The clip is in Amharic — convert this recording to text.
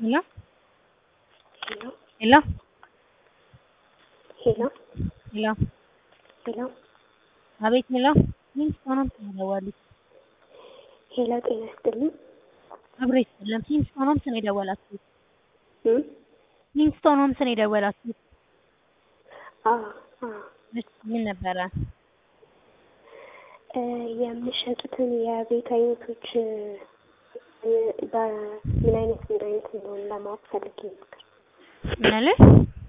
ሄሎ ሄሎ ሄሎ ሄሎ ሄሎ ሄሎ አቤት ሄሎ ኪንግስቶን ትደውላለች። ሄሎ ጤና ይስጥልኝ። አብሮ ይስጥልን። ኪንግስቶን ሆምስ ነው የደወላችሁት? እም? ኪንግስቶን ሆምስ ነው የደወላችሁት? አዎ አዎ እሺ ምን ነበረ? እ የምትሸጡትን የቤት አይነቶች እ በምን አይነት ምን አይነት እንደሆነ ለማወቅ ፈልጌ ነበር። ምን አለ?